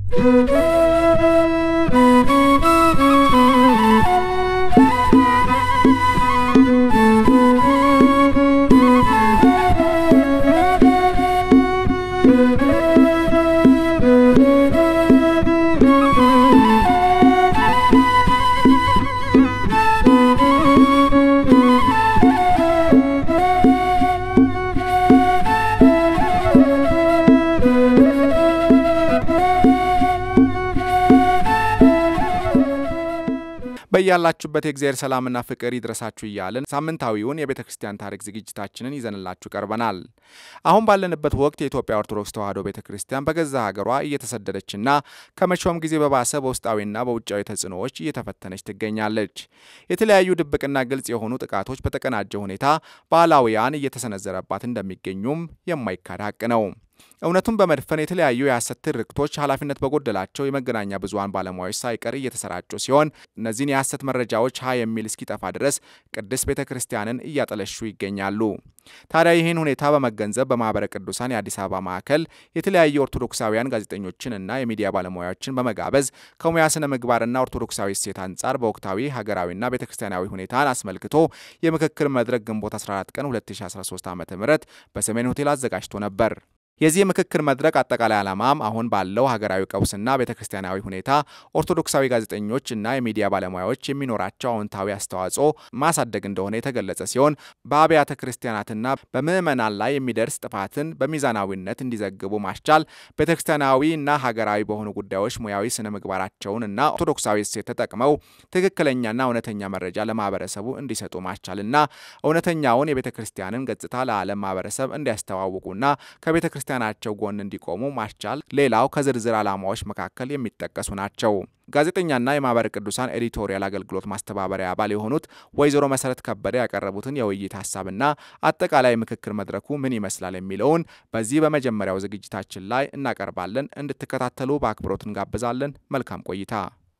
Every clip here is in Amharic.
በያላችሁበት የእግዚአብሔር ሰላምና ፍቅር ይድረሳችሁ እያልን ሳምንታዊውን የቤተ ክርስቲያን ታሪክ ዝግጅታችንን ይዘንላችሁ ቀርበናል። አሁን ባለንበት ወቅት የኢትዮጵያ ኦርቶዶክስ ተዋሕዶ ቤተ ክርስቲያን በገዛ ሀገሯ እየተሰደደችና ከመቼውም ጊዜ በባሰ በውስጣዊና በውጫዊ ተጽዕኖዎች እየተፈተነች ትገኛለች። የተለያዩ ድብቅና ግልጽ የሆኑ ጥቃቶች በተቀናጀ ሁኔታ ባህላውያን እየተሰነዘረባት እንደሚገኙም የማይካድ ሀቅ ነው። እውነቱን በመድፈን የተለያዩ የሐሰት ትርክቶች ኃላፊነት በጎደላቸው የመገናኛ ብዙኃን ባለሙያዎች ሳይቀር እየተሰራጩ ሲሆን እነዚህን የሐሰት መረጃዎች ሀ የሚል እስኪጠፋ ድረስ ቅድስት ቤተ ክርስቲያንን እያጠለሹ ይገኛሉ። ታዲያ ይህን ሁኔታ በመገንዘብ በማኅበረ ቅዱሳን የአዲስ አበባ ማዕከል የተለያዩ ኦርቶዶክሳውያን ጋዜጠኞችንና የሚዲያ ባለሙያዎችን በመጋበዝ ከሙያ ስነ ምግባርና ኦርቶዶክሳዊ እሴት አንጻር በወቅታዊ ሀገራዊና ቤተ ክርስቲያናዊ ሁኔታን አስመልክቶ የምክክር መድረክ ግንቦት 14 ቀን 2013 ዓ ም በሰሜን ሆቴል አዘጋጅቶ ነበር። የዚህ የምክክር መድረክ አጠቃላይ ዓላማም አሁን ባለው ሀገራዊ ቀውስና ቤተ ክርስቲያናዊ ሁኔታ ኦርቶዶክሳዊ ጋዜጠኞች እና የሚዲያ ባለሙያዎች የሚኖራቸው አዎንታዊ አስተዋጽኦ ማሳደግ እንደሆነ የተገለጸ ሲሆን በአብያተ ክርስቲያናትና በምዕመናን ላይ የሚደርስ ጥፋትን በሚዛናዊነት እንዲዘግቡ ማስቻል፣ ቤተ ክርስቲያናዊ እና ሀገራዊ በሆኑ ጉዳዮች ሙያዊ ስነ ምግባራቸውን እና ኦርቶዶክሳዊ እሴት ተጠቅመው ትክክለኛና እውነተኛ መረጃ ለማህበረሰቡ እንዲሰጡ ማስቻልና እውነተኛውን የቤተ ክርስቲያንን ገጽታ ለዓለም ማህበረሰብ እንዲያስተዋውቁና ከቤተ ክርስቲያናቸው ጎን እንዲቆሙ ማስቻል ሌላው ከዝርዝር ዓላማዎች መካከል የሚጠቀሱ ናቸው። ጋዜጠኛና የማኅበረ ቅዱሳን ኤዲቶሪያል አገልግሎት ማስተባበሪያ አባል የሆኑት ወይዘሮ መሰረት ከበደ ያቀረቡትን የውይይት ሀሳብና አጠቃላይ ምክክር መድረኩ ምን ይመስላል የሚለውን በዚህ በመጀመሪያው ዝግጅታችን ላይ እናቀርባለን። እንድትከታተሉ በአክብሮት እንጋብዛለን። መልካም ቆይታ።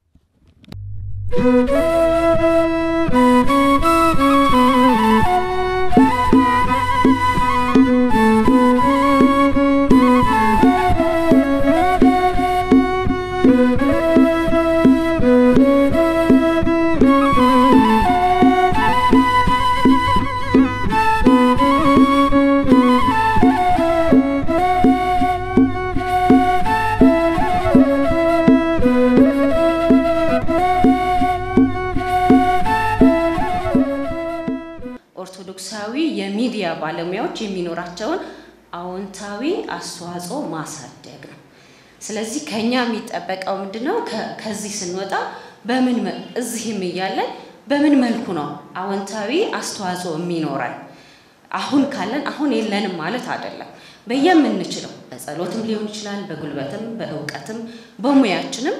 ኦርቶዶክሳዊ የሚዲያ ባለሙያዎች የሚኖራቸውን አዎንታዊ አስተዋጽኦ ማሳደግ ነው። ስለዚህ ከኛ የሚጠበቀው ምንድን ነው? ከዚህ ስንወጣ በምን እዚህም እያለን በምን መልኩ ነው አዎንታዊ አስተዋጽኦ የሚኖረን? አሁን ካለን አሁን የለንም ማለት አይደለም። በየምንችለው በጸሎትም ሊሆን ይችላል፣ በጉልበትም፣ በእውቀትም፣ በሙያችንም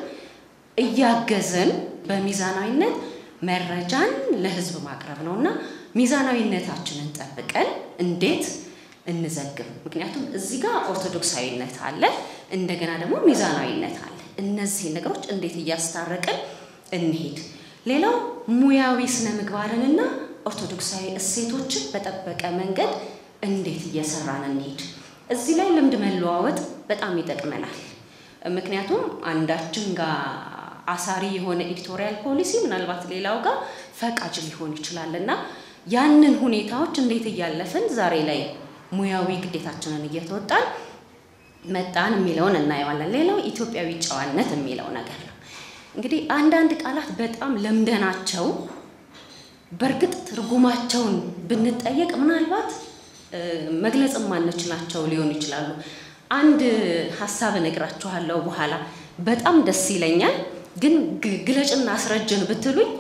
እያገዘን በሚዛናዊነት መረጃን ለሕዝብ ማቅረብ ነው እና ሚዛናዊነታችንን ጠብቀን እንዴት እንዘግብ? ምክንያቱም እዚህ ጋር ኦርቶዶክሳዊነት አለ፣ እንደገና ደግሞ ሚዛናዊነት አለ። እነዚህ ነገሮች እንዴት እያስታረቅን እንሄድ? ሌላው ሙያዊ ስነ ምግባርንና ኦርቶዶክሳዊ እሴቶችን በጠበቀ መንገድ እንዴት እየሰራን እንሄድ? እዚህ ላይ ልምድ መለዋወጥ በጣም ይጠቅመናል። ምክንያቱም አንዳችን ጋር አሳሪ የሆነ ኤዲቶሪያል ፖሊሲ ምናልባት ሌላው ጋር ፈቃጅ ሊሆን ይችላል እና ያንን ሁኔታዎች እንዴት እያለፍን ዛሬ ላይ ሙያዊ ግዴታችንን እየተወጣን መጣን የሚለውን እናየዋለን። ሌላው ኢትዮጵያዊ ጨዋነት የሚለው ነገር ነው። እንግዲህ አንዳንድ ቃላት በጣም ለምደናቸው በእርግጥ ትርጉማቸውን ብንጠየቅ ምናልባት መግለጽ ማንችላቸው ሊሆኑ ይችላሉ። አንድ ሀሳብ እነግራችኋለሁ በኋላ በጣም ደስ ይለኛል፣ ግን ግለጭና አስረጅን ብትሉኝ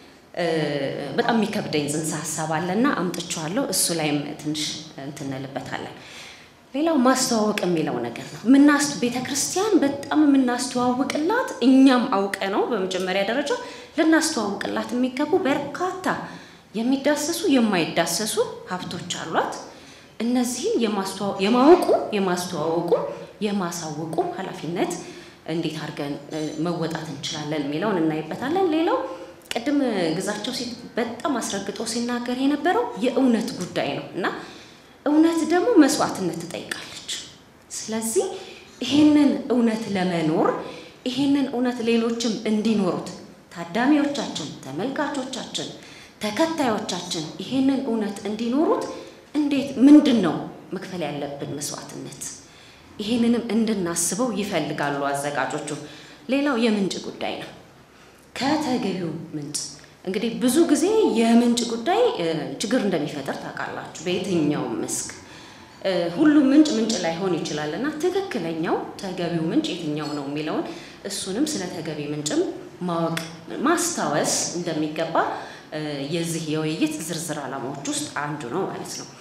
በጣም የሚከብደኝ ጽንሰ ሀሳብ አለና አምጥቼዋለሁ። እሱ ላይም ትንሽ እንትንልበታለን። ሌላው ማስተዋወቅ የሚለው ነገር ነው። ምናስ ቤተ ክርስቲያን በጣም የምናስተዋውቅላት እኛም አውቀ ነው በመጀመሪያ ደረጃ ልናስተዋውቅላት የሚገቡ በርካታ የሚዳሰሱ የማይዳሰሱ ሀብቶች አሏት። እነዚህን የማወቁ የማስተዋወቁ የማሳወቁ ኃላፊነት እንዴት አድርገን መወጣት እንችላለን የሚለውን እናይበታለን። ሌላው ቅድም ግዛቸው በጣም አስረግጦ ሲናገር የነበረው የእውነት ጉዳይ ነው እና እውነት ደግሞ መስዋዕትነት ትጠይቃለች። ስለዚህ ይሄንን እውነት ለመኖር ይህንን እውነት ሌሎችም እንዲኖሩት ታዳሚዎቻችን፣ ተመልካቾቻችን፣ ተከታዮቻችን ይህንን እውነት እንዲኖሩት እንዴት ምንድን ነው መክፈል ያለብን መስዋዕትነት? ይህንንም እንድናስበው ይፈልጋሉ አዘጋጆቹ። ሌላው የምንጭ ጉዳይ ነው። ከተገቢው ምንጭ እንግዲህ ብዙ ጊዜ የምንጭ ጉዳይ ችግር እንደሚፈጠር ታውቃላችሁ። በየትኛውም መስክ ሁሉም ምንጭ ምንጭ ላይሆን ይችላል እና ትክክለኛው ተገቢው ምንጭ የትኛው ነው የሚለውን እሱንም ስለ ተገቢ ምንጭም ማወቅ ማስታወስ እንደሚገባ የዚህ የውይይት ዝርዝር ዓላማዎች ውስጥ አንዱ ነው ማለት ነው።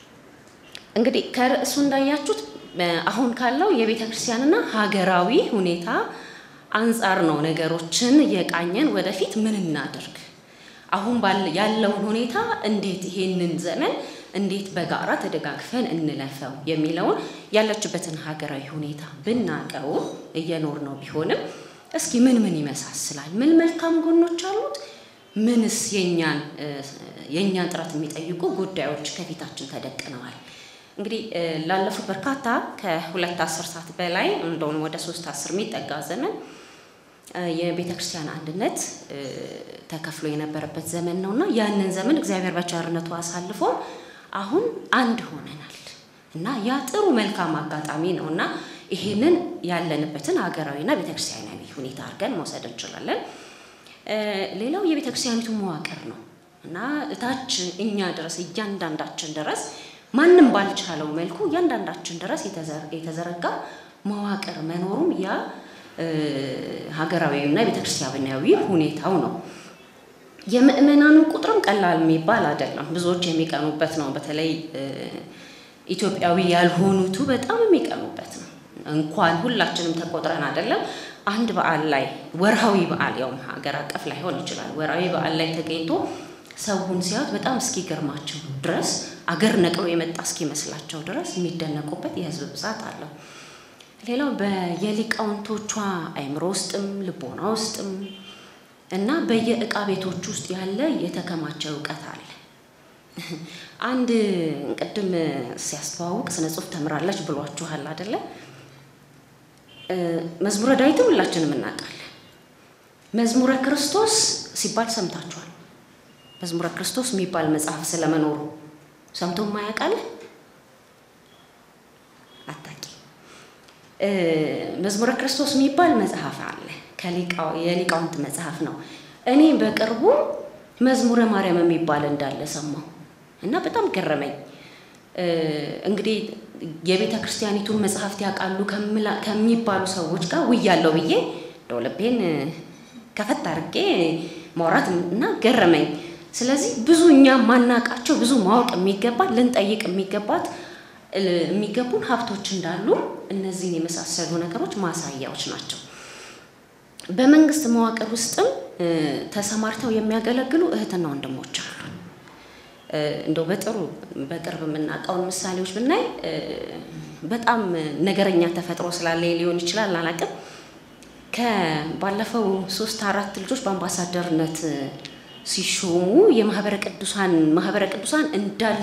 እንግዲህ ከርዕሱ እንዳያችሁት አሁን ካለው የቤተ ክርስቲያንና ሀገራዊ ሁኔታ አንጻር ነው ነገሮችን የቃኘን። ወደፊት ምን እናደርግ፣ አሁን ያለውን ሁኔታ እንዴት ይሄንን ዘመን እንዴት በጋራ ተደጋግፈን እንለፈው የሚለውን ያለችበትን ሀገራዊ ሁኔታ ብናቀው እየኖር ነው ቢሆንም እስኪ ምን ምን ይመሳስላል፣ ምን መልካም ጎኖች አሉት፣ ምንስ የኛን የእኛን ጥረት የሚጠይቁ ጉዳዮች ከፊታችን ተደቅነዋል። እንግዲህ ላለፉት በርካታ ከሁለት አስርታት በላይ እንደውም ወደ ሶስት አስር የሚጠጋ ዘመን የቤተ ክርስቲያን አንድነት ተከፍሎ የነበረበት ዘመን ነው እና ያንን ዘመን እግዚአብሔር በቸርነቱ አሳልፎ አሁን አንድ ሆነናል እና ያ ጥሩ መልካም አጋጣሚ ነው እና ይህንን ያለንበትን ሀገራዊና ቤተክርስቲያናዊ ሁኔታ አድርገን መውሰድ እንችላለን። ሌላው የቤተ ክርስቲያኒቱ መዋቅር ነው እና እታች እኛ ድረስ እያንዳንዳችን ድረስ ማንም ባልቻለው መልኩ እያንዳንዳችን ድረስ የተዘረጋ መዋቅር መኖሩም ያ ሀገራዊና ቤተክርስቲያናዊ ሁኔታው ነው። የምእመናኑ ቁጥርም ቀላል የሚባል አይደለም። ብዙዎች የሚቀኑበት ነው። በተለይ ኢትዮጵያዊ ያልሆኑቱ በጣም የሚቀኑበት ነው። እንኳን ሁላችንም ተቆጥረን አይደለም አንድ በዓል ላይ ወርሃዊ በዓል ያውም ሀገር አቀፍ ላይሆን ይችላል። ወርሃዊ በዓል ላይ ተገኝቶ ሰውን ሲያዩት በጣም እስኪገርማቸው ድረስ አገር ነቅሎ የመጣ እስኪመስላቸው ድረስ የሚደነቁበት የህዝብ ብዛት አለው። ሌላው በየሊቃውንቶቿ አእምሮ ውስጥም ልቦና ውስጥም እና በየእቃ ቤቶች ውስጥ ያለ የተከማቸ እውቀት አለ። አንድ ቅድም ሲያስተዋውቅ ስነ ጽሁፍ ተምራለች ብሏችኋል አደለ? መዝሙረ ዳዊትም ሁላችንም እናውቃለን። መዝሙረ ክርስቶስ ሲባል ሰምታችኋል። መዝሙረ ክርስቶስ የሚባል መጽሐፍ ስለመኖሩ ሰምቶ ማያውቃል? አታቂ መዝሙረ ክርስቶስ የሚባል መጽሐፍ አለ። የሊቃውንት መጽሐፍ ነው። እኔ በቅርቡ መዝሙረ ማርያም የሚባል እንዳለ ሰማሁ እና በጣም ገረመኝ። እንግዲህ የቤተ ክርስቲያኒቱን መጽሐፍት ያውቃሉ ከሚባሉ ሰዎች ጋር ውያለው ብዬ እንደው ልቤን ከፈት አድርጌ ማውራት እና ገረመኝ። ስለዚህ ብዙ እኛ ማናቃቸው ብዙ ማወቅ የሚገባት ልንጠይቅ የሚገባት የሚገቡን ሀብቶች እንዳሉ እነዚህን የመሳሰሉ ነገሮች ማሳያዎች ናቸው። በመንግስት መዋቅር ውስጥም ተሰማርተው የሚያገለግሉ እህትና ወንድሞች አሉ። እንደው በጥሩ በቅርብ የምናውቀውን ምሳሌዎች ብናይ በጣም ነገረኛ ተፈጥሮ ስላለ ሊሆን ይችላል አላውቅም። ከባለፈው ሶስት አራት ልጆች በአምባሳደርነት ሲሾሙ የማህበረ ቅዱሳን ማህበረ ቅዱሳን እንዳለ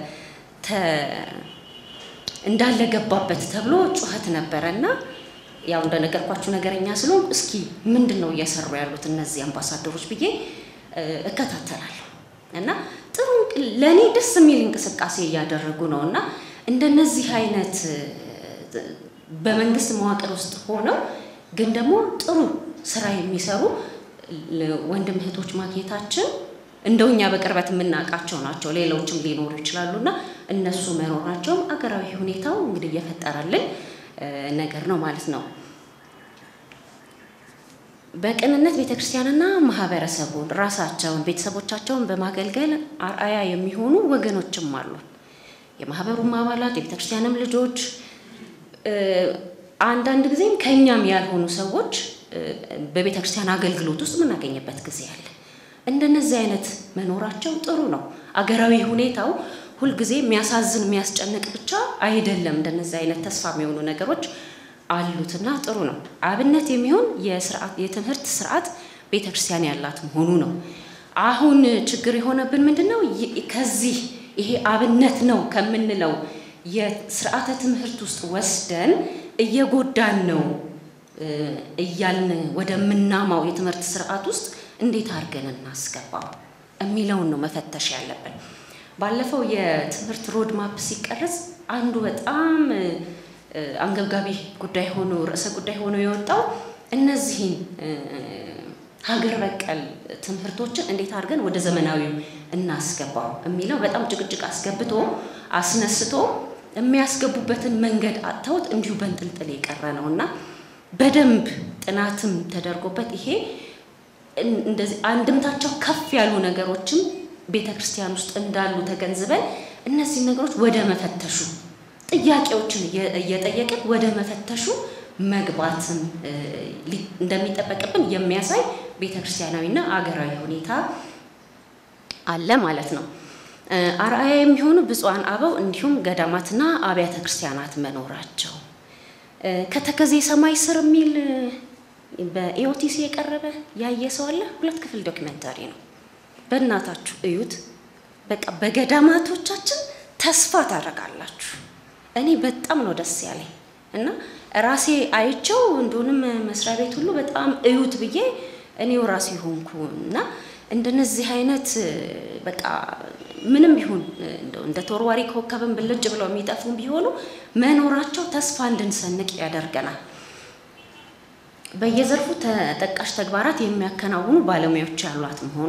እንዳለ ገባበት ተብሎ ጩኸት ነበረ እና ያው እንደነገርኳችሁ ነገረኛ ስለሆን እስኪ ምንድን ነው እየሰሩ ያሉት እነዚህ አምባሳደሮች ብዬ እከታተላለሁ እና ጥሩ ለእኔ ደስ የሚል እንቅስቃሴ እያደረጉ ነው እና እንደነዚህ አይነት በመንግስት መዋቅር ውስጥ ሆነው ግን ደግሞ ጥሩ ስራ የሚሰሩ ወንድም እህቶች ማግኘታችን እንደው እኛ በቅርበት የምናውቃቸው ናቸው። ሌሎችም ሊኖሩ ይችላሉ እና እነሱ መኖራቸውም አገራዊ ሁኔታው እንግዲህ እየፈጠረልን ነገር ነው ማለት ነው። በቅንነት ቤተክርስቲያንና ማህበረሰቡን ራሳቸውን ቤተሰቦቻቸውን በማገልገል አርአያ የሚሆኑ ወገኖችም አሉ። የማህበሩም አባላት የቤተክርስቲያንም ልጆች አንዳንድ ጊዜም ከእኛም ያልሆኑ ሰዎች በቤተክርስቲያን አገልግሎት ውስጥ የምናገኝበት ጊዜ አለ። እንደነዚህ አይነት መኖራቸው ጥሩ ነው። አገራዊ ሁኔታው ሁልጊዜ የሚያሳዝን የሚያስጨንቅ ብቻ አይደለም። እንደነዚህ አይነት ተስፋ የሚሆኑ ነገሮች አሉትና ጥሩ ነው። አብነት የሚሆን የትምህርት ስርዓት ቤተክርስቲያን ያላት መሆኑ ነው። አሁን ችግር የሆነብን ምንድን ነው? ከዚህ ይሄ አብነት ነው ከምንለው የስርዓተ ትምህርት ውስጥ ወስደን እየጎዳን ነው እያልን ወደምናማው የትምህርት ስርዓት ውስጥ እንዴት አድርገን እናስገባው የሚለውን ነው መፈተሽ ያለብን። ባለፈው የትምህርት ሮድ ማፕ ሲቀረጽ አንዱ በጣም አንገብጋቢ ጉዳይ ሆኖ ርዕሰ ጉዳይ ሆኖ የወጣው እነዚህን ሀገር በቀል ትምህርቶችን እንዴት አድርገን ወደ ዘመናዊው እናስገባው የሚለው በጣም ጭቅጭቅ አስገብቶ አስነስቶ የሚያስገቡበትን መንገድ አጥተውት እንዲሁ በንጥልጥል የቀረ ነው እና በደንብ ጥናትም ተደርጎበት ይሄ እንደዚህ አንድምታቸው ከፍ ያሉ ነገሮችም ቤተ ክርስቲያን ውስጥ እንዳሉ ተገንዝበን እነዚህ ነገሮች ወደ መፈተሹ ጥያቄዎችን እየጠየቅን ወደ መፈተሹ መግባትን እንደሚጠበቅብን የሚያሳይ ቤተ ክርስቲያናዊና አገራዊ ሁኔታ አለ ማለት ነው። አርአያ የሚሆኑ ብፁዓን አበው እንዲሁም ገዳማትና አብያተ ክርስቲያናት መኖራቸው ከተከዜ ሰማይ ስር የሚል በኢኦቲሲ የቀረበ ያየ ሰው አለ። ሁለት ክፍል ዶክመንታሪ ነው። በእናታችሁ እዩት። በቃ በገዳማቶቻችን ተስፋ ታደርጋላችሁ። እኔ በጣም ነው ደስ ያለኝ እና ራሴ አይቸው እንደሆንም መስሪያ ቤት ሁሉ በጣም እዩት ብዬ እኔው ራሴ ሆንኩ እና እንደነዚህ አይነት በቃ ምንም ቢሆን እንደ ተወርዋሪ ኮከብን ብልጭ ብለው የሚጠፉ ቢሆኑ መኖራቸው ተስፋ እንድንሰንቅ ያደርገናል። በየዘርፉ ተጠቃሽ ተግባራት የሚያከናውኑ ባለሙያዎች ያሏት መሆኗ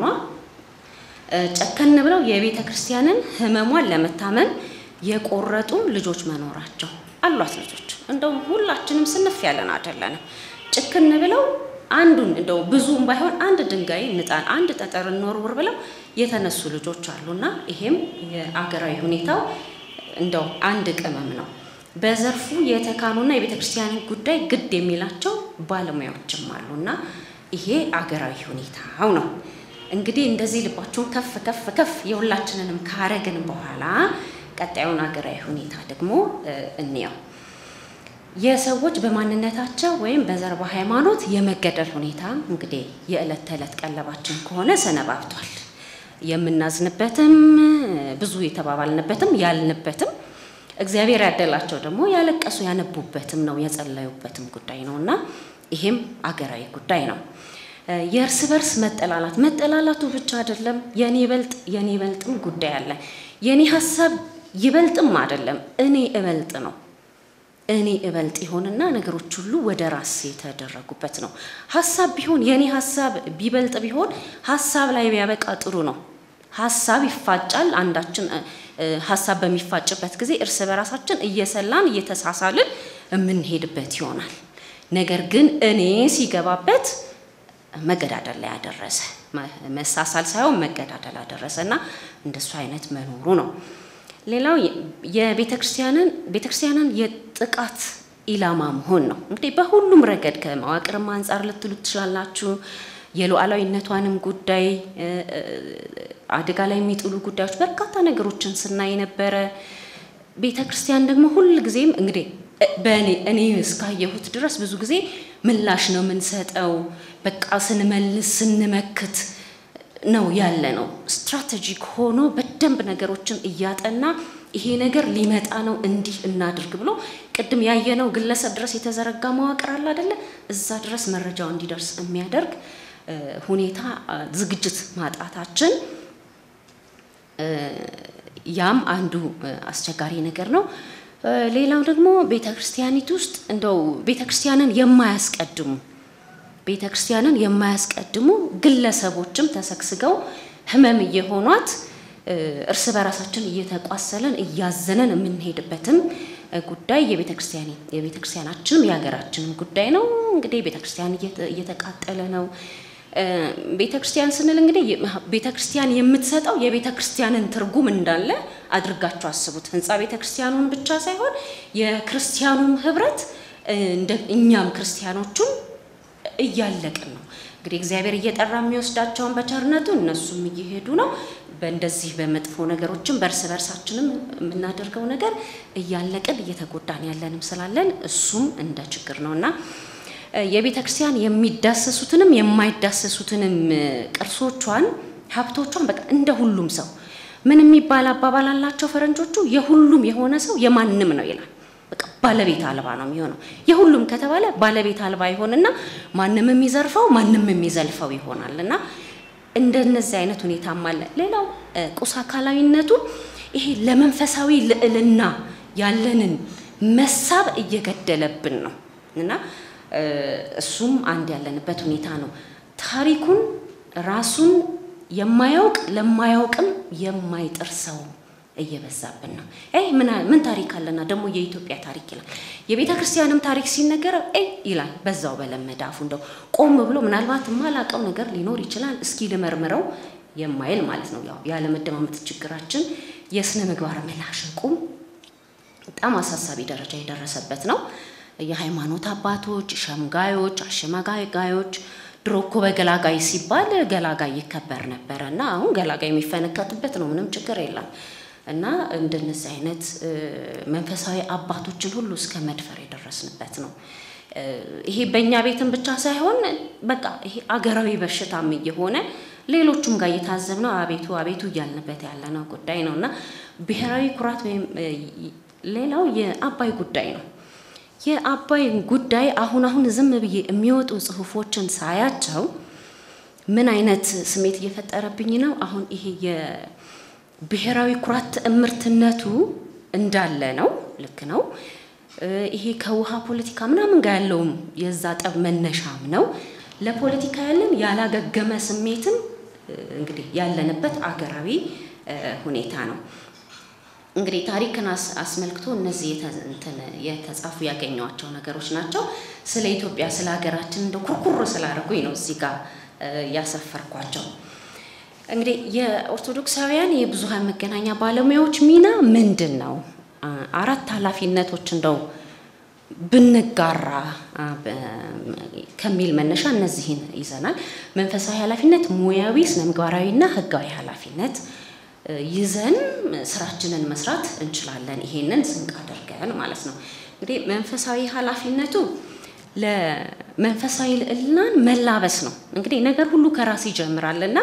ጨከን ብለው የቤተ ክርስቲያንን ሕመሟን ለመታመን የቆረጡ ልጆች መኖራቸው አሏት ልጆች እንደውም ሁላችንም ስንፍ ያለን አይደለንም። ጭክን ብለው አንዱን እንደው ብዙም ባይሆን አንድ ድንጋይ ንጣን አንድ ጠጠር እንወርውር ብለው የተነሱ ልጆች አሉና ይሄም የአገራዊ ሁኔታው እንደው አንድ ቅመም ነው። በዘርፉ የተካኑና የቤተ ክርስቲያንን ጉዳይ ግድ የሚላቸው ባለሙያዎችም አሉና ይሄ አገራዊ ሁኔታው ነው። እንግዲህ እንደዚህ ልባችሁን ከፍ ከፍ ከፍ የሁላችንንም ካረግን በኋላ ቀጣዩን አገራዊ ሁኔታ ደግሞ እንየው። የሰዎች በማንነታቸው ወይም በዘር በሃይማኖት የመገደል ሁኔታ እንግዲህ የዕለት ተዕለት ቀለባችን ከሆነ ሰነባብቷል። የምናዝንበትም ብዙ የተባባልንበትም ያልንበትም እግዚአብሔር ያደላቸው ደግሞ ያለቀሱ ያነቡበትም ነው የጸለዩበትም ጉዳይ ነው እና ይሄም አገራዊ ጉዳይ ነው። የእርስ በርስ መጠላላት መጠላላቱ ብቻ አይደለም። የኔ በልጥ የኔ በልጥም ጉዳይ አለ። የኔ ሀሳብ ይበልጥም አይደለም እኔ እበልጥ ነው። እኔ እበልጥ ይሆንና ነገሮች ሁሉ ወደ ራስ የተደረጉበት ነው። ሀሳብ ቢሆን የኔ ሀሳብ ቢበልጥ ቢሆን ሀሳብ ላይ ቢያበቃ ጥሩ ነው። ሀሳብ ይፋጫል። አንዳችን ሀሳብ በሚፋጭበት ጊዜ እርስ በራሳችን እየሰላን እየተሳሳልን የምንሄድበት ይሆናል። ነገር ግን እኔ ሲገባበት መገዳደል ላይ ያደረሰ መሳሳል ሳይሆን መገዳደል ያደረሰ እና እንደሱ አይነት መኖሩ ነው። ሌላው የቤተ ክርስቲያንን ቤተ ክርስቲያንን የጥቃት ኢላማ መሆን ነው። እንግዲህ በሁሉም ረገድ ከመዋቅርም አንጻር ልትሉ ትችላላችሁ። የሉዓላዊነቷንም ጉዳይ አደጋ ላይ የሚጥሉ ጉዳዮች በርካታ ነገሮችን ስናይ ነበረ። ቤተ ክርስቲያን ደግሞ ሁል ጊዜም እንግዲህ በእኔ እኔ እስካየሁት ድረስ ብዙ ጊዜ ምላሽ ነው የምንሰጠው። በቃ ስንመልስ ስንመክት ነው ያለ ነው። ስትራቴጂክ ሆኖ በደንብ ነገሮችን እያጠና ይሄ ነገር ሊመጣ ነው እንዲህ እናድርግ ብሎ ቅድም ያየነው ግለሰብ ድረስ የተዘረጋ መዋቅር አለ አይደለ? እዛ ድረስ መረጃው እንዲደርስ የሚያደርግ ሁኔታ ዝግጅት ማጣታችን ያም አንዱ አስቸጋሪ ነገር ነው። ሌላው ደግሞ ቤተ ክርስቲያኒት ውስጥ እንደው ቤተ ክርስቲያንን የማያስቀድሙ ቤተ ክርስቲያንን የማያስቀድሙ ግለሰቦችም ተሰግስገው ሕመም እየሆኗት እርስ በራሳችን እየተቋሰለን እያዘነን የምንሄድበትም ጉዳይ የቤተ ክርስቲያን የቤተ ክርስቲያናችንም የሀገራችንም ጉዳይ ነው። እንግዲህ ቤተ ክርስቲያን እየተቃጠለ ነው። ቤተ ክርስቲያን ስንል እንግዲህ ቤተ ክርስቲያን የምትሰጠው የቤተ ክርስቲያንን ትርጉም እንዳለ አድርጋችሁ አስቡት። ህንፃ ቤተ ክርስቲያኑን ብቻ ሳይሆን የክርስቲያኑም ህብረት እኛም ክርስቲያኖቹም እያለቅን ነው። እንግዲህ እግዚአብሔር እየጠራ የሚወስዳቸውን በቸርነቱ እነሱም እየሄዱ ነው። በእንደዚህ በመጥፎ ነገሮችም በእርስ በርሳችንም የምናደርገው ነገር እያለቅን እየተጎዳን ያለንም ስላለን እሱም እንደ ችግር ነው እና የቤተ ክርስቲያን የሚዳሰሱትንም የማይዳሰሱትንም ቅርሶቿን ሀብቶቿን በቃ እንደ ሁሉም ሰው ምን የሚባል አባባል አላቸው ፈረንጆቹ፣ የሁሉም የሆነ ሰው የማንም ነው ይላል። በቃ ባለቤት አልባ ነው የሚሆነው። የሁሉም ከተባለ ባለቤት አልባ ይሆንና ማንም የሚዘርፈው ማንም የሚዘልፈው ይሆናል እና እንደነዚህ አይነት ሁኔታም አለ። ሌላው ቁስ አካላዊነቱ ይሄ ለመንፈሳዊ ልዕልና ያለንን መሳብ እየገደለብን ነው እና እሱም አንድ ያለንበት ሁኔታ ነው። ታሪኩን ራሱን የማያውቅ ለማያውቅም የማይጥር ሰው እየበዛብን ነው። ይ ምን ታሪክ አለና ደግሞ የኢትዮጵያ ታሪክ ይላል። የቤተ ክርስቲያንም ታሪክ ሲነገረው ይ ይላል በዛው በለመደ አፉ እንደው ቆም ብሎ ምናልባት የማላውቀው ነገር ሊኖር ይችላል እስኪ ልመርምረው የማይል ማለት ነው። ያው ያለመደማመጥ ችግራችን የስነ ምግባር መላሸቁም በጣም አሳሳቢ ደረጃ የደረሰበት ነው። የሃይማኖት አባቶች፣ ሸምጋዮች፣ አሸማጋዮች ድሮ እኮ በገላጋይ ሲባል ገላጋይ ይከበር ነበረ እና አሁን ገላጋይ የሚፈነከትበት ነው። ምንም ችግር የለም። እና እንደነዚህ አይነት መንፈሳዊ አባቶችን ሁሉ እስከ መድፈር የደረስንበት ነው። ይሄ በእኛ ቤትም ብቻ ሳይሆን በቃ ይሄ አገራዊ በሽታም እየሆነ ሌሎቹም ጋር እየታዘብነው አቤቱ አቤቱ እያልንበት ያለነው ጉዳይ ነው እና ብሔራዊ ኩራት ወይም ሌላው የአባይ ጉዳይ ነው። የአባይ ጉዳይ አሁን አሁን ዝም ብዬ የሚወጡ ጽሁፎችን ሳያቸው ምን አይነት ስሜት እየፈጠረብኝ ነው? አሁን ይሄ የብሔራዊ ኩራት ትዕምርትነቱ እንዳለ ነው። ልክ ነው። ይሄ ከውሃ ፖለቲካ ምናምን ጋር ያለውም የዛ ጠብ መነሻም ነው። ለፖለቲካ ያለን ያላገገመ ስሜትም እንግዲህ ያለንበት አገራዊ ሁኔታ ነው። እንግዲህ ታሪክን አስመልክቶ እነዚህ የተጻፉ ያገኟቸው ነገሮች ናቸው። ስለ ኢትዮጵያ ስለ ሀገራችን እንደ ኩርኩር ስላደረጉኝ ነው እዚህ ጋር ያሰፈርኳቸው። እንግዲህ የኦርቶዶክሳውያን የብዙሃን መገናኛ ባለሙያዎች ሚና ምንድን ነው? አራት ኃላፊነቶች እንደው ብንጋራ ከሚል መነሻ እነዚህን ይዘናል። መንፈሳዊ ኃላፊነት፣ ሙያዊ፣ ስነ ምግባራዊና ህጋዊ ኃላፊነት ይዘን ስራችንን መስራት እንችላለን። ይሄንን ስንቅ አድርገን ማለት ነው። እንግዲህ መንፈሳዊ ኃላፊነቱ ለመንፈሳዊ ልዕልናን መላበስ ነው። እንግዲህ ነገር ሁሉ ከራስ ይጀምራል እና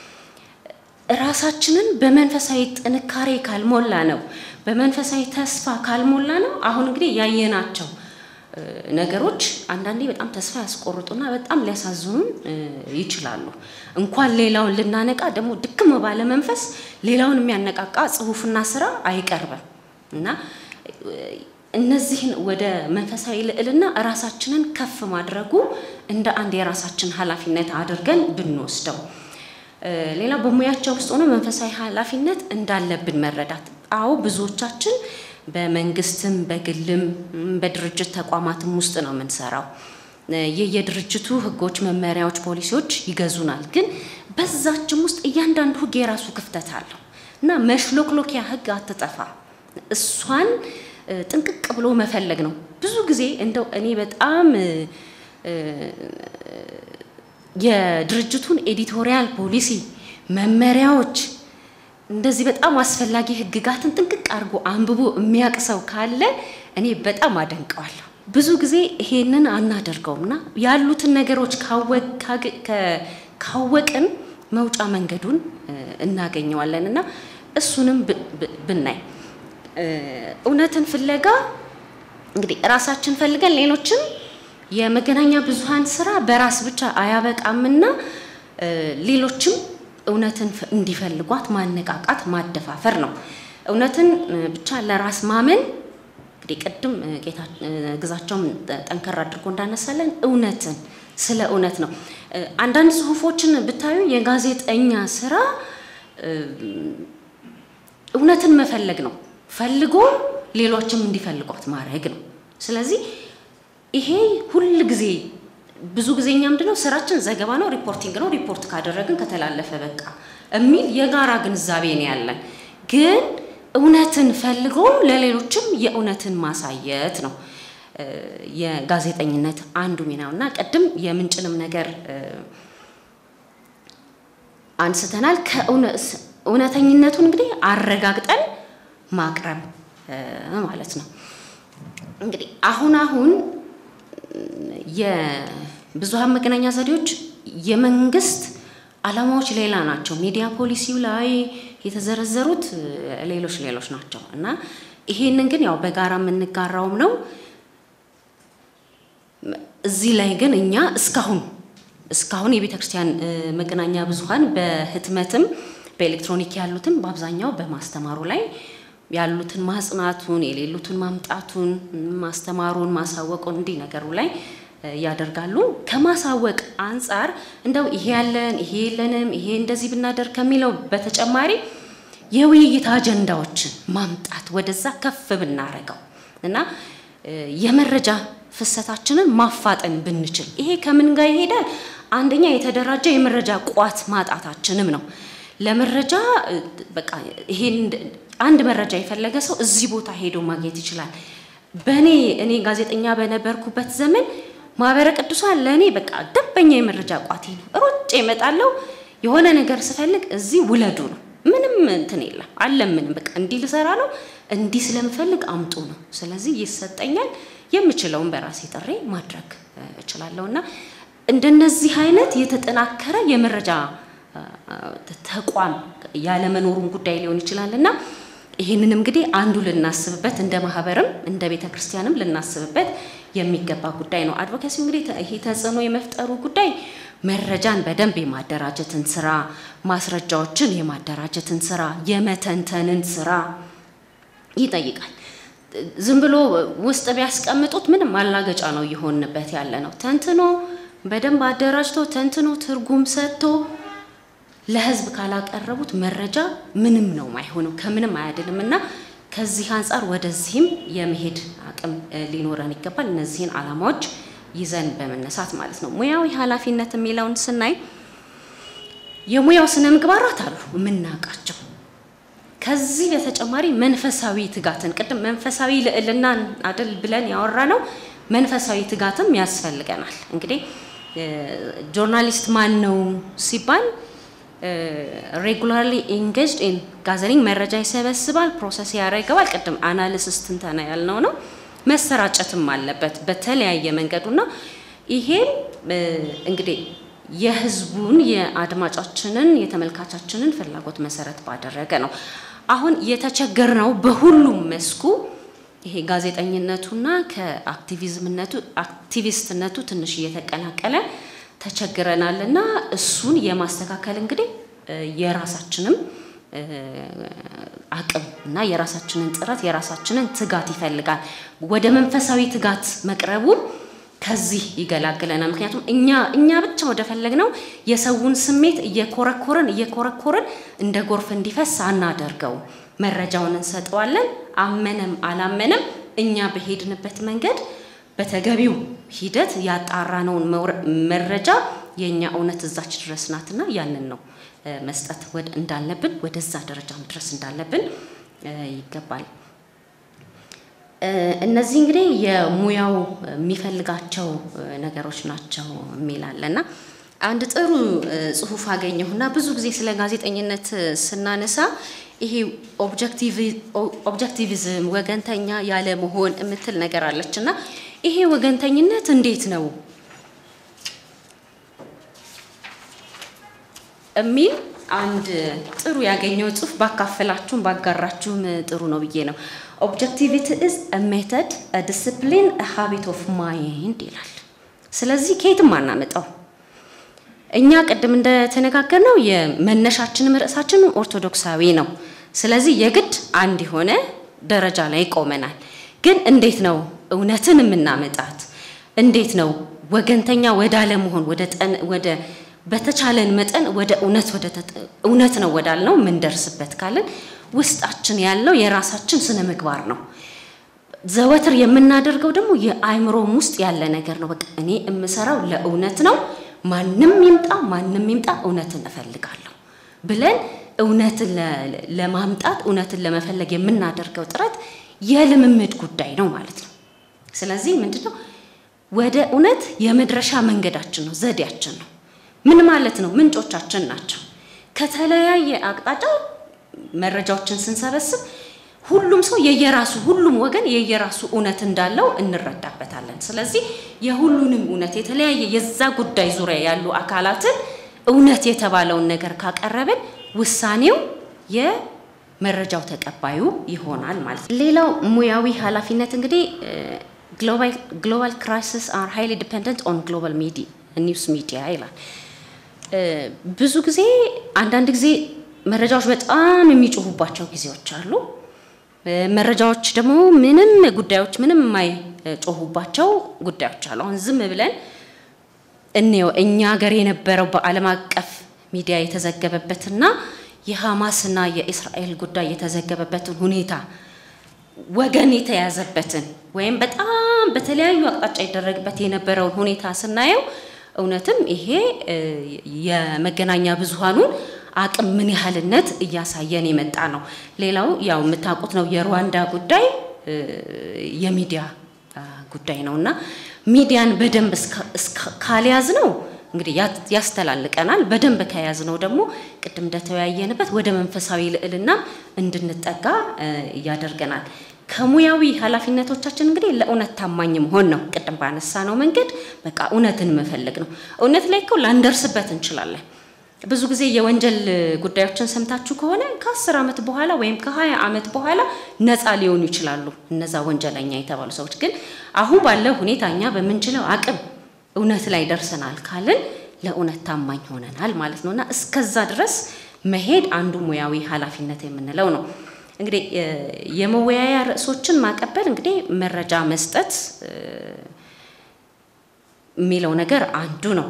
ራሳችንን በመንፈሳዊ ጥንካሬ ካልሞላ ነው፣ በመንፈሳዊ ተስፋ ካልሞላ ነው። አሁን እንግዲህ ያየናቸው ነገሮች አንዳንዴ በጣም ተስፋ ያስቆርጡና በጣም ሊያሳዝኑን ይችላሉ። እንኳን ሌላውን ልናነቃ ደግሞ ድክም ባለ መንፈስ ሌላውን የሚያነቃቃ ጽሁፍና ስራ አይቀርብም እና እነዚህን ወደ መንፈሳዊ ልዕልና ራሳችንን ከፍ ማድረጉ እንደ አንድ የራሳችን ኃላፊነት አድርገን ብንወስደው፣ ሌላ በሙያቸው ውስጥ ሆነ መንፈሳዊ ኃላፊነት እንዳለብን መረዳት። አዎ ብዙዎቻችን በመንግስትም በግልም በድርጅት ተቋማትም ውስጥ ነው የምንሰራው። የየድርጅቱ ህጎች፣ መመሪያዎች፣ ፖሊሲዎች ይገዙናል። ግን በዛችም ውስጥ እያንዳንዱ ህግ የራሱ ክፍተት አለው እና መሽሎክሎኪያ ህግ አትጠፋ። እሷን ጥንቅቅ ብሎ መፈለግ ነው። ብዙ ጊዜ እንደው እኔ በጣም የድርጅቱን ኤዲቶሪያል ፖሊሲ መመሪያዎች እንደዚህ በጣም አስፈላጊ ህግጋትን ጥንቅቅ አድርጎ አንብቦ የሚያውቅ ሰው ካለ እኔ በጣም አደንቀዋለሁ። ብዙ ጊዜ ይሄንን አናደርገውም እና ያሉትን ነገሮች ካወቅን መውጫ መንገዱን እናገኘዋለን እና እሱንም ብናይ እውነትን ፍለጋ እንግዲህ ራሳችን ፈልገን ሌሎችን የመገናኛ ብዙሃን ስራ በራስ ብቻ አያበቃምና ሌሎችም እውነትን እንዲፈልጓት ማነቃቃት፣ ማደፋፈር ነው። እውነትን ብቻ ለራስ ማመን እንግዲህ ቅድም ጌታ ግዛቸውም ጠንከር አድርጎ እንዳነሳለን እውነትን ስለ እውነት ነው። አንዳንድ ጽሁፎችን ብታዩ የጋዜጠኛ ስራ እውነትን መፈለግ ነው። ፈልጎ ሌሎችም እንዲፈልጓት ማድረግ ነው። ስለዚህ ይሄ ሁል ጊዜ ብዙ ጊዜ እኛ ምንድነው ስራችን ዘገባ ነው፣ ሪፖርቲንግ ነው። ሪፖርት ካደረግን ከተላለፈ በቃ የሚል የጋራ ግንዛቤ ነው ያለን። ግን እውነትን ፈልጎ ለሌሎችም የእውነትን ማሳየት ነው የጋዜጠኝነት አንዱ ሚናው እና ቅድም የምንጭንም ነገር አንስተናል። ከእውነተኝነቱን እንግዲህ አረጋግጠን ማቅረብ ማለት ነው። እንግዲህ አሁን አሁን የብዙሃን መገናኛ ዘዴዎች የመንግስት ዓላማዎች ሌላ ናቸው። ሚዲያ ፖሊሲው ላይ የተዘረዘሩት ሌሎች ሌሎች ናቸው እና ይሄንን ግን ያው በጋራ የምንጋራውም ነው። እዚህ ላይ ግን እኛ እስካሁን እስካሁን የቤተ ክርስቲያን መገናኛ ብዙኃን በህትመትም በኤሌክትሮኒክ ያሉትን በአብዛኛው በማስተማሩ ላይ ያሉትን ማጽናቱን የሌሉትን ማምጣቱን ማስተማሩን ማሳወቁን እንዲህ ነገሩ ላይ ያደርጋሉ። ከማሳወቅ አንጻር እንደው ይሄ ያለን ይሄ የለንም ይሄ እንደዚህ ብናደርግ ከሚለው በተጨማሪ የውይይት አጀንዳዎችን ማምጣት ወደዛ ከፍ ብናረገው እና የመረጃ ፍሰታችንን ማፋጠን ብንችል ይሄ ከምን ጋር ይሄዳል? አንደኛ የተደራጀ የመረጃ ቋት ማጣታችንም ነው። ለመረጃ በቃ ይሄን አንድ መረጃ የፈለገ ሰው እዚህ ቦታ ሄዶ ማግኘት ይችላል። በእኔ እኔ ጋዜጠኛ በነበርኩበት ዘመን ማህበረ ቅዱሳን ለእኔ በቃ ደንበኛ የመረጃ ቋቴ ነው። ሮጬ እመጣለሁ። የሆነ ነገር ስፈልግ እዚህ ውለዱ ነው። ምንም እንትን የለም አለምንም በቃ እንዲህ ልሰራ ነው እንዲህ ስለምፈልግ አምጡ ነው። ስለዚህ ይሰጠኛል። የምችለውን በራሴ ጥሬ ማድረግ እችላለሁ እና እንደነዚህ አይነት የተጠናከረ የመረጃ ተቋም ያለመኖሩን ጉዳይ ሊሆን ይችላል እና ይህንንም እንግዲህ አንዱ ልናስብበት እንደ ማህበርም እንደ ቤተ ክርስቲያንም ልናስብበት የሚገባ ጉዳይ ነው። አድቮኬሲ እንግዲህ ይሄ ተጽዕኖ የመፍጠሩ ጉዳይ መረጃን በደንብ የማደራጀትን ስራ፣ ማስረጃዎችን የማደራጀትን ስራ፣ የመተንተንን ስራ ይጠይቃል። ዝም ብሎ ውስጥ ቢያስቀምጡት ምንም ማላገጫ ነው እየሆንበት ያለ ነው። ተንትኖ በደንብ አደራጅቶ ተንትኖ ትርጉም ሰጥቶ ለህዝብ ካላቀረቡት መረጃ ምንም ነው አይሆንም፣ ከምንም አያድንም እና ከዚህ አንጻር ወደዚህም የመሄድ አቅም ሊኖረን ይገባል። እነዚህን ዓላማዎች ይዘን በመነሳት ማለት ነው። ሙያዊ ኃላፊነት የሚለውን ስናይ የሙያው ስነ ምግባራት አሉ የምናውቃቸው። ከዚህ በተጨማሪ መንፈሳዊ ትጋትን ቅድም መንፈሳዊ ልዕልናን አደል ብለን ያወራ ነው። መንፈሳዊ ትጋትም ያስፈልገናል። እንግዲህ ጆርናሊስት ማን ነው ሲባል ሬጉላርሊ ኢንጌጅድ ኢን ጋዘሪንግ መረጃ ይሰበስባል፣ ፕሮሰስ ያደርገዋል። ቅድም አናሊሲስ ትንተና ያልነው ነው። መሰራጨትም አለበት በተለያየ መንገዱና ይሄም እንግዲህ የህዝቡን የአድማጫችንን የተመልካቻችንን ፍላጎት መሰረት ባደረገ ነው። አሁን የተቸገርነው በሁሉም መስኩ ይሄ ጋዜጠኝነቱና ከአክቲቪዝምነቱ አክቲቪስትነቱ ትንሽ እየተቀላቀለ ተቸግረናል እና እሱን የማስተካከል እንግዲህ የራሳችንም አቅም እና የራሳችንን ጥረት የራሳችንን ትጋት ይፈልጋል። ወደ መንፈሳዊ ትጋት መቅረቡ ከዚህ ይገላግለናል። ምክንያቱም እኛ እኛ ብቻ ወደ ፈለግነው የሰውን ስሜት እየኮረኮርን እየኮረኮርን እንደ ጎርፍ እንዲፈስ አናደርገው። መረጃውን እንሰጠዋለን። አመነም አላመነም እኛ በሄድንበት መንገድ በተገቢው ሂደት ያጣራነውን መረጃ የእኛ እውነት እዛች ድረስ ናትና ያንን ነው መስጠት እንዳለብን ወደዛ ደረጃ መድረስ እንዳለብን ይገባል። እነዚህ እንግዲህ የሙያው የሚፈልጋቸው ነገሮች ናቸው የሚላለና አንድ ጥሩ ጽሁፍ አገኘሁና ብዙ ጊዜ ስለ ጋዜጠኝነት ስናነሳ ይሄ ኦብጀክቲቪዝም ወገንተኛ ያለ መሆን የምትል ነገር አለች እና ይሄ ወገንተኝነት እንዴት ነው የሚል አንድ ጥሩ ያገኘው ጽሁፍ ባካፈላችሁም ባጋራችሁም ጥሩ ነው ብዬ ነው። ኦብጀክቲቪቲ ኢዝ አ ሜተድ አ ዲስፕሊን አ ሃቢት ኦፍ ማይንድ ይላል። ስለዚህ ከየትም አናመጣው። እኛ ቅድም እንደተነጋገርነው የመነሻችንም ርዕሳችንም ኦርቶዶክሳዊ ነው። ስለዚህ የግድ አንድ የሆነ ደረጃ ላይ ቆመናል። ግን እንዴት ነው እውነትን የምናመጣት? እንዴት ነው ወገንተኛ ወደ አለመሆን ወደ በተቻለን መጠን ወደ እውነት ወደ እውነት ነው ወዳልነው የምንደርስበት ካለን ውስጣችን ያለው የራሳችን ስነ ምግባር ነው። ዘወትር የምናደርገው ደግሞ የአእምሮም ውስጥ ያለ ነገር ነው። በቃ እኔ የምሰራው ለእውነት ነው፣ ማንም ይምጣ ማንም ይምጣ እውነትን እፈልጋለሁ ብለን እውነትን ለማምጣት እውነትን ለመፈለግ የምናደርገው ጥረት የልምምድ ጉዳይ ነው ማለት ነው። ስለዚህ ምንድነው ወደ እውነት የመድረሻ መንገዳችን ነው፣ ዘዴያችን ነው። ምን ማለት ነው? ምንጮቻችን ናቸው። ከተለያየ አቅጣጫ መረጃዎችን ስንሰበስብ ሁሉም ሰው የየራሱ ሁሉም ወገን የየራሱ እውነት እንዳለው እንረዳበታለን። ስለዚህ የሁሉንም እውነት የተለያየ የዛ ጉዳይ ዙሪያ ያሉ አካላትን እውነት የተባለውን ነገር ካቀረብን ውሳኔው መረጃው ተቀባዩ ይሆናል ማለት ነው። ሌላው ሙያዊ ኃላፊነት እንግዲህ ግሎባል ክራይሲስ አር ሃይሊ ዲፔንደንት ኦን ግሎባል ሚዲያ ኒውስ ሚዲያ ይላል። ብዙ ጊዜ አንዳንድ ጊዜ መረጃዎች በጣም የሚጮሁባቸው ጊዜዎች አሉ። መረጃዎች ደግሞ ምንም ጉዳዮች ምንም የማይጮሁባቸው ጉዳዮች አሉ። አሁን ዝም ብለን እንየው እኛ ሀገር የነበረው በዓለም አቀፍ ሚዲያ የተዘገበበትና የሐማስና የእስራኤል ጉዳይ የተዘገበበትን ሁኔታ ወገን የተያዘበትን ወይም በጣም በተለያዩ አቅጣጫ ይደረግበት የነበረውን ሁኔታ ስናየው እውነትም ይሄ የመገናኛ ብዙሃኑን አቅም ምን ያህልነት እያሳየን የመጣ ነው። ሌላው ያው የምታውቁት ነው የሩዋንዳ ጉዳይ የሚዲያ ጉዳይ ነው እና ሚዲያን በደንብ ካልያዝ ነው እንግዲህ ያስተላልቀናል። በደንብ ከያዝ ነው ደግሞ ቅድም እንደተወያየንበት ወደ መንፈሳዊ ልዕልና እንድንጠጋ ያደርገናል። ከሙያዊ ኃላፊነቶቻችን እንግዲህ ለእውነት ታማኝ መሆን ነው። ቅድም ባነሳ ነው መንገድ በቃ እውነትን መፈለግ ነው። እውነት ላይ እኮ ላንደርስበት እንችላለን። ብዙ ጊዜ የወንጀል ጉዳዮችን ሰምታችሁ ከሆነ ከአስር ዓመት በኋላ ወይም ከሀያ ዓመት በኋላ ነፃ ሊሆኑ ይችላሉ እነዛ ወንጀለኛ የተባሉ ሰዎች። ግን አሁን ባለው ሁኔታ እኛ በምንችለው አቅም እውነት ላይ ደርሰናል ካልን ለእውነት ታማኝ ሆነናል ማለት ነው እና እስከዛ ድረስ መሄድ አንዱ ሙያዊ ኃላፊነት የምንለው ነው። እንግዲህ የመወያያ ርዕሶችን ማቀበል እንግዲህ መረጃ መስጠት የሚለው ነገር አንዱ ነው።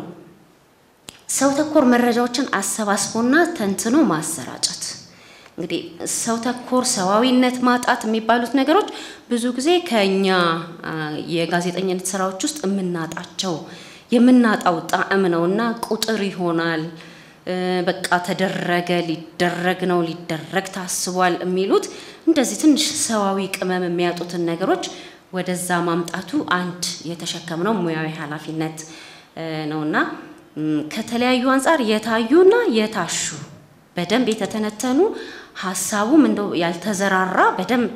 ሰው ተኮር መረጃዎችን አሰባስቦና ተንትኖ ማሰራጨት እንግዲህ ሰው ተኮር ሰዋዊነት ማጣት የሚባሉት ነገሮች ብዙ ጊዜ ከኛ የጋዜጠኝነት ስራዎች ውስጥ የምናጣቸው የምናጣው ጣዕም ነውና ቁጥር ይሆናል። በቃ ተደረገ፣ ሊደረግ ነው፣ ሊደረግ ታስቧል የሚሉት እንደዚህ ትንሽ ሰዋዊ ቅመም የሚያጡትን ነገሮች ወደዛ ማምጣቱ አንድ የተሸከምነው ሙያዊ ኃላፊነት ነውና ከተለያዩ አንጻር የታዩና የታሹ በደንብ የተተነተኑ ሀሳቡም እንደው ያልተዘራራ በደንብ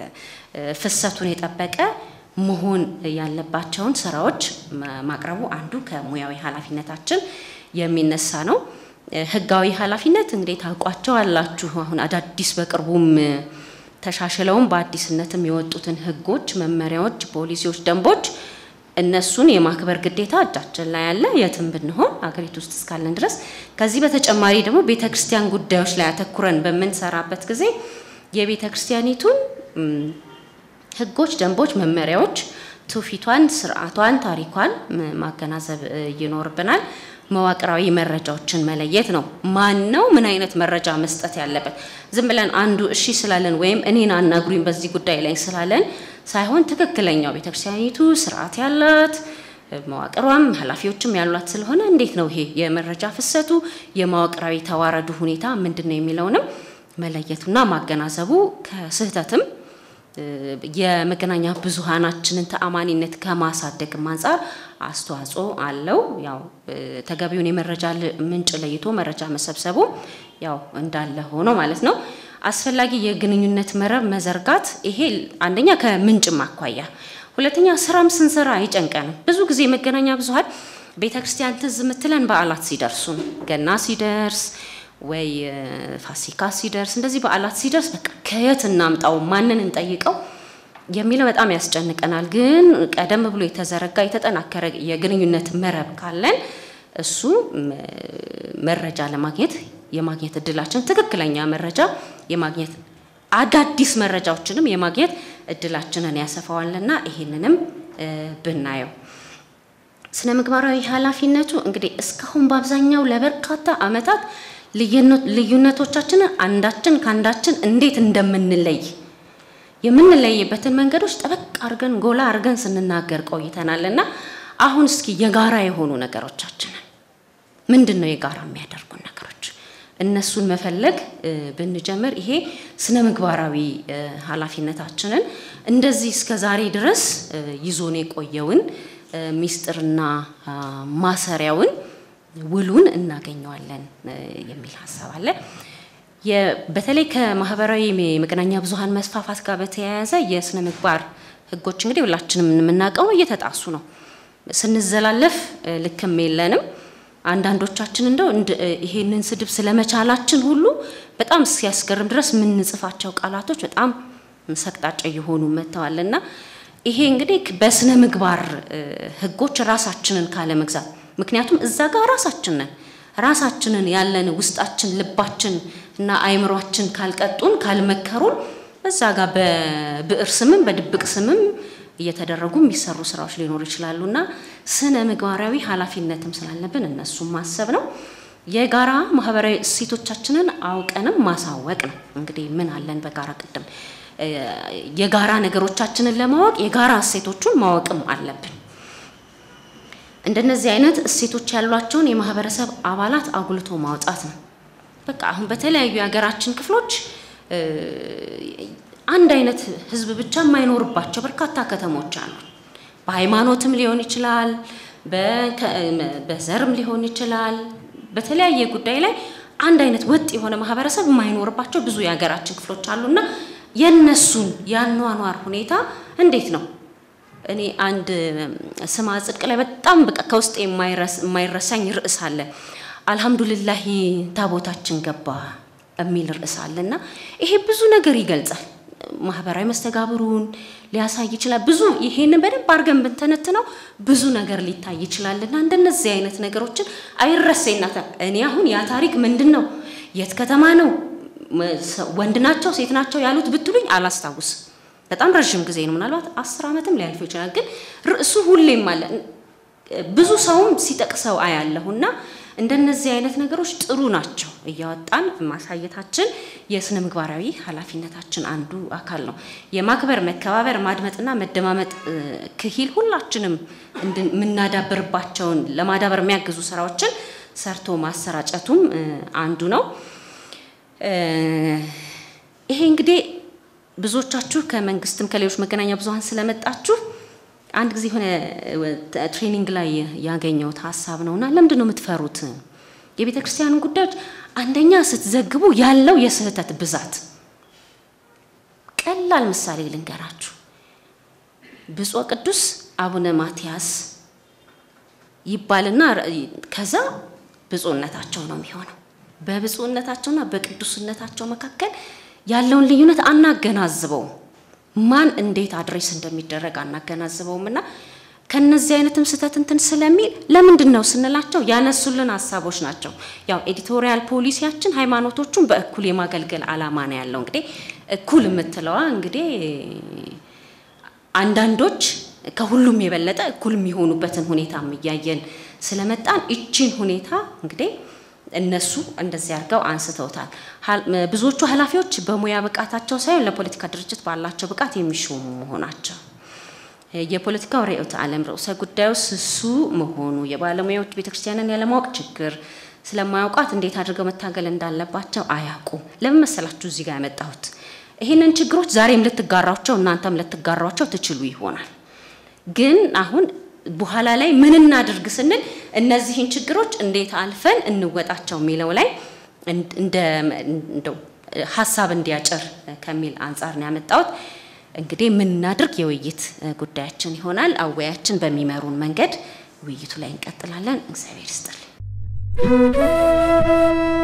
ፍሰቱን የጠበቀ መሆን ያለባቸውን ስራዎች ማቅረቡ አንዱ ከሙያዊ ኃላፊነታችን የሚነሳ ነው። ህጋዊ ኃላፊነት እንግዲህ ታውቋቸው አላችሁ። አሁን አዳዲስ በቅርቡም ተሻሽለውም በአዲስነትም የወጡትን ህጎች፣ መመሪያዎች፣ ፖሊሲዎች፣ ደንቦች እነሱን የማክበር ግዴታ እጃችን ላይ ያለ የትም ብንሆን አገሪቱ ውስጥ እስካለን ድረስ። ከዚህ በተጨማሪ ደግሞ ቤተ ክርስቲያን ጉዳዮች ላይ አተኩረን በምንሰራበት ጊዜ የቤተ ክርስቲያኒቱን ህጎች፣ ደንቦች፣ መመሪያዎች፣ ትውፊቷን፣ ስርዓቷን፣ ታሪኳን ማገናዘብ ይኖርብናል። መዋቅራዊ መረጃዎችን መለየት ነው። ማን ነው ምን አይነት መረጃ መስጠት ያለበት? ዝም ብለን አንዱ እሺ ስላለን ወይም እኔን አናግሩኝ በዚህ ጉዳይ ላይ ስላለን ሳይሆን ትክክለኛው ቤተክርስቲያኒቱ ስርዓት ያላት መዋቅሯም ኃላፊዎችም ያሏት ስለሆነ እንዴት ነው ይሄ የመረጃ ፍሰቱ የመዋቅራዊ ተዋረዱ ሁኔታ ምንድን ነው የሚለውንም መለየቱና ማገናዘቡ ከስህተትም የመገናኛ ብዙሃናችንን ተአማኒነት ከማሳደግም አንጻር አስተዋጽኦ አለው። ያው ተገቢውን የመረጃ ምንጭ ለይቶ መረጃ መሰብሰቡ ያው እንዳለ ሆኖ ማለት ነው። አስፈላጊ የግንኙነት መረብ መዘርጋት ይሄ አንደኛ ከምንጭም አኳያ፣ ሁለተኛ ስራም ስንሰራ አይጨንቀንም። ብዙ ጊዜ መገናኛ ብዙሃን ቤተ ክርስቲያን ትዝ የምትለን በዓላት ሲደርሱ ነው። ገና ሲደርስ ወይ ፋሲካ ሲደርስ እንደዚህ በዓላት ሲደርስ በቃ ከየት እናምጣው ማንን እንጠይቀው የሚለው በጣም ያስጨንቀናል። ግን ቀደም ብሎ የተዘረጋ የተጠናከረ የግንኙነት መረብ ካለን እሱ መረጃ ለማግኘት የማግኘት እድላችን ትክክለኛ መረጃ የማግኘት አዳዲስ መረጃዎችንም የማግኘት እድላችንን ያሰፋዋልና ይሄንንም ብናየው ስነ ምግባራዊ ኃላፊነቱ እንግዲህ እስካሁን በአብዛኛው ለበርካታ ዓመታት ልዩነቶቻችንን አንዳችን ከአንዳችን እንዴት እንደምንለይ የምንለይበትን መንገዶች ጠበቅ አድርገን ጎላ አድርገን ስንናገር ቆይተናል እና አሁን እስኪ የጋራ የሆኑ ነገሮቻችንን ምንድን ነው የጋራ የሚያደርጉን ነገሮች እነሱን መፈለግ ብንጀምር ይሄ ስነ ምግባራዊ ኃላፊነታችንን እንደዚህ እስከ ዛሬ ድረስ ይዞን የቆየውን ሚስጥርና ማሰሪያውን ውሉን እናገኘዋለን የሚል ሀሳብ አለ። በተለይ ከማህበራዊ የመገናኛ ብዙኃን መስፋፋት ጋር በተያያዘ የስነ ምግባር ህጎች እንግዲህ ሁላችንም የምናውቀው እየተጣሱ ነው። ስንዘላለፍ ልክም የለንም። አንዳንዶቻችን እንደው ይሄንን ስድብ ስለመቻላችን ሁሉ በጣም ሲያስገርም ድረስ የምንጽፋቸው ቃላቶች በጣም ሰቅጣጫ እየሆኑ መጥተዋል እና ይሄ እንግዲህ በስነ ምግባር ሕጎች ራሳችንን ካለመግዛት ምክንያቱም እዛ ጋር ራሳችን ነን ራሳችንን ያለን ውስጣችን ልባችን እና አይምሯችን ካልቀጡን ካልመከሩን እዛ ጋር በብዕር ስምም በድብቅ ስምም እየተደረጉ የሚሰሩ ስራዎች ሊኖሩ ይችላሉ እና ስነ ምግባራዊ ኃላፊነትም ስላለብን እነሱም ማሰብ ነው። የጋራ ማህበራዊ እሴቶቻችንን አውቀንም ማሳወቅ ነው። እንግዲህ ምን አለን በጋራ ቅድም የጋራ ነገሮቻችንን ለማወቅ የጋራ እሴቶቹን ማወቅም አለብን። እንደነዚህ አይነት እሴቶች ያሏቸውን የማህበረሰብ አባላት አጉልቶ ማውጣት ነው። በቃ አሁን በተለያዩ የሀገራችን ክፍሎች አንድ አይነት ህዝብ ብቻ የማይኖርባቸው በርካታ ከተሞች አሉ። በሃይማኖትም ሊሆን ይችላል፣ በዘርም ሊሆን ይችላል። በተለያየ ጉዳይ ላይ አንድ አይነት ወጥ የሆነ ማህበረሰብ የማይኖርባቸው ብዙ የሀገራችን ክፍሎች አሉና የነሱን የአኗኗር ሁኔታ እንዴት ነው? እኔ አንድ ስማ ጽድቅ ላይ በጣም በቃ ከውስጥ የማይረሳኝ ርዕስ አለ። አልሐምዱሊላህ ታቦታችን ገባ የሚል ርዕስ አለና ይሄ ብዙ ነገር ይገልጻል። ማህበራዊ መስተጋብሩን ሊያሳይ ይችላል። ብዙ ይሄንን በደንብ አድርገን ብንተነትነው ብዙ ነገር ሊታይ ይችላልና እንደነዚህ አይነት ነገሮችን አይረሴናት። እኔ አሁን ያ ታሪክ ምንድን ነው፣ የት ከተማ ነው፣ ወንድ ናቸው ሴት ናቸው ያሉት ብትሉኝ አላስታውስም። በጣም ረዥም ጊዜ ነው፣ ምናልባት አስር ዓመትም ሊያልፈው ይችላል። ግን ርዕሱ ሁሌም አለ፣ ብዙ ሰውም ሲጠቅሰው አያለሁና እንደነዚህ አይነት ነገሮች ጥሩ ናቸው። እያወጣን ማሳየታችን የስነ ምግባራዊ ኃላፊነታችን አንዱ አካል ነው። የማክበር መከባበር፣ ማድመጥና መደማመጥ ክሂል ሁላችንም የምናዳብርባቸውን ለማዳበር የሚያግዙ ስራዎችን ሰርቶ ማሰራጨቱም አንዱ ነው። ይሄ እንግዲህ ብዙዎቻችሁ ከመንግስትም ከሌሎች መገናኛ ብዙኃን ስለመጣችሁ አንድ ጊዜ የሆነ ትሬኒንግ ላይ ያገኘሁት ሀሳብ ነውና ለምንድን ነው የምትፈሩት? የቤተ ክርስቲያንን ጉዳዮች አንደኛ ስትዘግቡ ያለው የስህተት ብዛት። ቀላል ምሳሌ ልንገራችሁ። ብፁዕ ቅዱስ አቡነ ማትያስ ይባልና ከዛ ብፁዕነታቸው ነው የሚሆነው። በብፁዕነታቸውና በቅዱስነታቸው መካከል ያለውን ልዩነት አናገናዝበውም። ማን እንዴት አድሬስ እንደሚደረግ አናገናዝበውም እና ከነዚህ አይነትም ስህተት እንትን ስለሚል ለምንድን ነው ስንላቸው ያነሱልን ሀሳቦች ናቸው። ያው ኤዲቶሪያል ፖሊሲያችን ሃይማኖቶቹን በእኩል የማገልገል አላማ ነው ያለው። እንግዲህ እኩል የምትለዋ እንግዲህ አንዳንዶች ከሁሉም የበለጠ እኩል የሚሆኑበትን ሁኔታ እያየን ስለመጣን እቺን ሁኔታ እንግዲህ እነሱ እንደዚህ አድርገው አንስተውታል። ብዙዎቹ ኃላፊዎች በሙያ ብቃታቸው ሳይሆን ለፖለቲካ ድርጅት ባላቸው ብቃት የሚሾሙ መሆናቸው፣ የፖለቲካው ርዕዮተ ዓለም ርዕሰ ጉዳዩ ስሱ መሆኑ፣ የባለሙያዎች ቤተክርስቲያንን ያለማወቅ ችግር፣ ስለማያውቋት እንዴት አድርገው መታገል እንዳለባቸው አያውቁ። ለምን መሰላችሁ እዚህ ጋር ያመጣሁት? ይህንን ችግሮች ዛሬም ልትጋሯቸው እናንተም ልትጋሯቸው ትችሉ ይሆናል ግን አሁን በኋላ ላይ ምን እናድርግ ስንል እነዚህን ችግሮች እንዴት አልፈን እንወጣቸው የሚለው ላይ እንደው ሀሳብ እንዲያጭር ከሚል አንጻር ነው ያመጣሁት። እንግዲህ ምን እናድርግ የውይይት ጉዳያችን ይሆናል። አወያችን በሚመሩን መንገድ ውይይቱ ላይ እንቀጥላለን። እግዚአብሔር ይስጥልኝ።